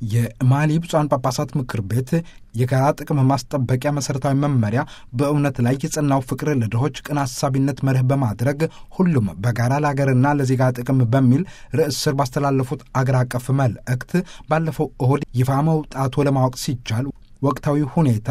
የማሊ ብፁዓን ጳጳሳት ምክር ቤት የጋራ ጥቅም ማስጠበቂያ መሠረታዊ መመሪያ በእውነት ላይ የጸናው ፍቅር ለድሆች ቅን አሳቢነት መርህ በማድረግ ሁሉም በጋራ ለአገርና ለዜጋ ጥቅም በሚል ርዕስ ስር ባስተላለፉት አገር አቀፍ መልእክት ባለፈው እሁድ ይፋ መውጣቱ ለማወቅ ሲቻል ወቅታዊ ሁኔታ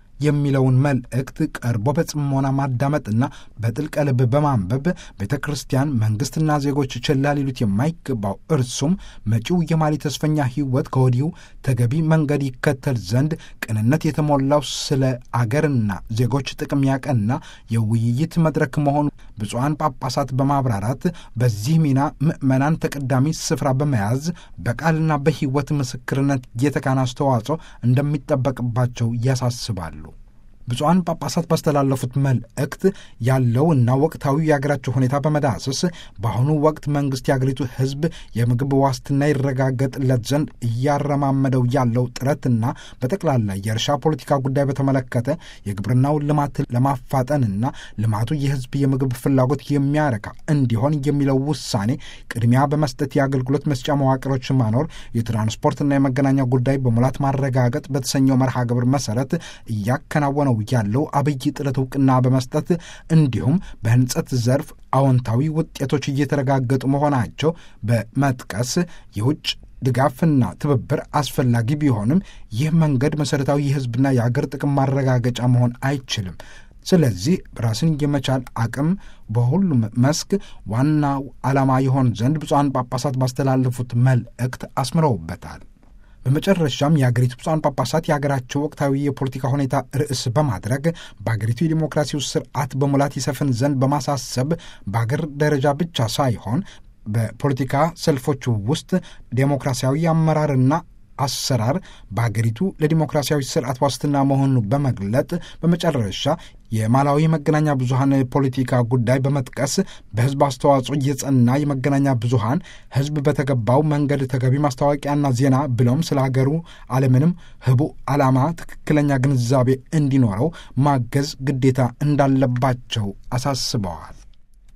የሚለውን መልእክት ቀርቦ በጽሞና ማዳመጥና በጥልቀ ልብ በማንበብ ቤተ ክርስቲያን መንግሥትና ዜጎች ችላ ሊሉት የማይገባው እርሱም መጪው የማሊ ተስፈኛ ሕይወት ከወዲሁ ተገቢ መንገድ ይከተል ዘንድ ቅንነት የተሞላው ስለ አገርና ዜጎች ጥቅም ያቀና የውይይት መድረክ መሆኑ ብፁዓን ጳጳሳት በማብራራት በዚህ ሚና ምዕመናን ተቀዳሚ ስፍራ በመያዝ በቃልና በሕይወት ምስክርነት የተካነ አስተዋጽኦ እንደሚጠበቅባቸው ያሳስባሉ። ብፁዓን ጳጳሳት ባስተላለፉት መልእክት ያለውና ወቅታዊ የአገራቸው ሁኔታ በመዳሰስ በአሁኑ ወቅት መንግሥት የአገሪቱ ሕዝብ የምግብ ዋስትና ይረጋገጥለት ዘንድ እያረማመደው ያለው ጥረትና በጠቅላላ የእርሻ ፖለቲካ ጉዳይ በተመለከተ የግብርናውን ልማት ለማፋጠንና ልማቱ የሕዝብ የምግብ ፍላጎት የሚያረካ እንዲሆን የሚለው ውሳኔ ቅድሚያ በመስጠት የአገልግሎት መስጫ መዋቅሮች ማኖር፣ የትራንስፖርትና የመገናኛ ጉዳይ በሙላት ማረጋገጥ በተሰኘው መርሃ ግብር መሰረት እያከናወነው ያለው አብይ ጥረት እውቅና በመስጠት እንዲሁም በህንጸት ዘርፍ አዎንታዊ ውጤቶች እየተረጋገጡ መሆናቸው በመጥቀስ የውጭ ድጋፍና ትብብር አስፈላጊ ቢሆንም ይህ መንገድ መሠረታዊ የህዝብና የአገር ጥቅም ማረጋገጫ መሆን አይችልም። ስለዚህ ራስን የመቻል አቅም በሁሉም መስክ ዋናው ዓላማ ይሆን ዘንድ ብፁዓን ጳጳሳት ባስተላለፉት መልእክት አስምረውበታል። በመጨረሻም የአገሪቱ ብፁዓን ጳጳሳት የአገራቸው ወቅታዊ የፖለቲካ ሁኔታ ርዕስ በማድረግ በአገሪቱ የዲሞክራሲው ስርዓት በሙላት ይሰፍን ዘንድ በማሳሰብ በአገር ደረጃ ብቻ ሳይሆን በፖለቲካ ሰልፎች ውስጥ ዴሞክራሲያዊ አመራርና አሰራር በአገሪቱ ለዲሞክራሲያዊ ስርዓት ዋስትና መሆኑ በመግለጥ በመጨረሻ የማላዊ መገናኛ ብዙሀን ፖለቲካ ጉዳይ በመጥቀስ በህዝብ አስተዋጽኦ የጸና የመገናኛ ብዙሀን ህዝብ በተገባው መንገድ ተገቢ ማስታወቂያና ዜና ብሎም ስለ ሀገሩ አለምንም ህቡዕ ዓላማ ትክክለኛ ግንዛቤ እንዲኖረው ማገዝ ግዴታ እንዳለባቸው አሳስበዋል።